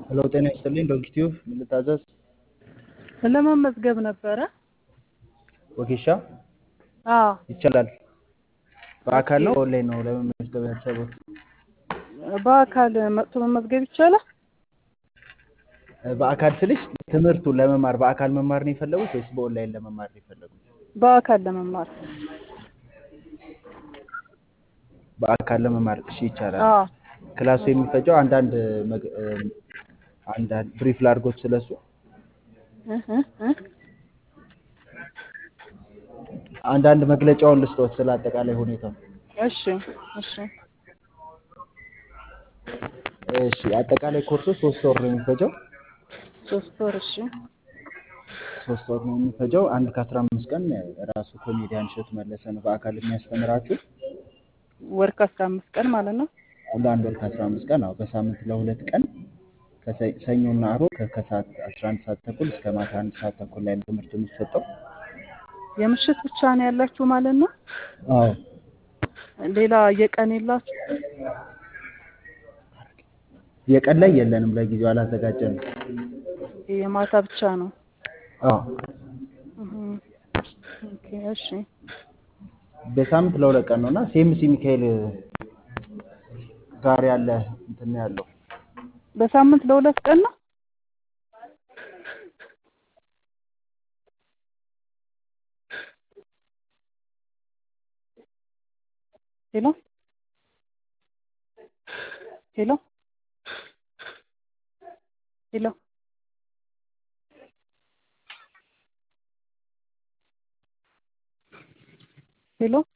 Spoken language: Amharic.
ሄሎ ጤና ይስጥልኝ ዶንኪ ቲዩብ ምን ልታዘዝ? ለመመዝገብ ነበረ። ወጌሻ አዎ ይቻላል። በአካል ነው ኦንላይን ነው ለመመዝገብ ያሰቡት? በአካል መጥቶ መመዝገብ ይቻላል? በአካል ስልሽ ትምህርቱን ለመማር በአካል መማር ነው የፈለጉት ወይስ በኦንላይን ለመማር ነው የፈለጉት? በአካል ለመማር በአካል ለመማር እሺ ይቻላል። አዎ ክላሱ የሚፈጀው አንዳንድ መግ- አንዳንድ ብሪፍ ላድርጎት ስለሱ እህ እህ እህ አንዳንድ መግለጫውን ልስጦት ስለ አጠቃላይ ሁኔታው። እሺ እሺ እሺ አጠቃላይ ኮርሱ ሶስት ወር ነው የሚፈጀው። ሶስት ወር እሺ ሶስት ወር ነው የሚፈጀው። አንድ ከአስራ አምስት ቀን ራሱ ኮሜዲያን እሸቱ መለሰ ነው በአካል የሚያስተምራችሁ። ወር ከአስራ አምስት ቀን ማለት ነው። ለአንድ ወር ከአስራ አምስት ቀን አዎ፣ በሳምንት ለሁለት ቀን ከሰ- ሰኞና ዓርብ ከ- ከሰዓት አስራ አንድ ሰዓት ተኩል እስከ ማታ አንድ ሰዓት ተኩል ላይ ነው ትምህርት የሚሰጠው። የምሽት ብቻ ነው ያላችሁ ማለት ነው። አዎ ሌላ የቀን የላችሁ? የቀን ላይ የለንም፣ ለጊዜው አላዘጋጀንም። የማታ ብቻ ነው። አዎ እህ ኦኬ እሺ በሳምንት ለሁለት ቀን ነው እና ሴምሲ ሚካኤል ጋር ያለ እንትን ነው ያለው። በሳምንት ለሁለት ቀን ነው። ሄሎ ሄሎ ሄሎ ሄሎ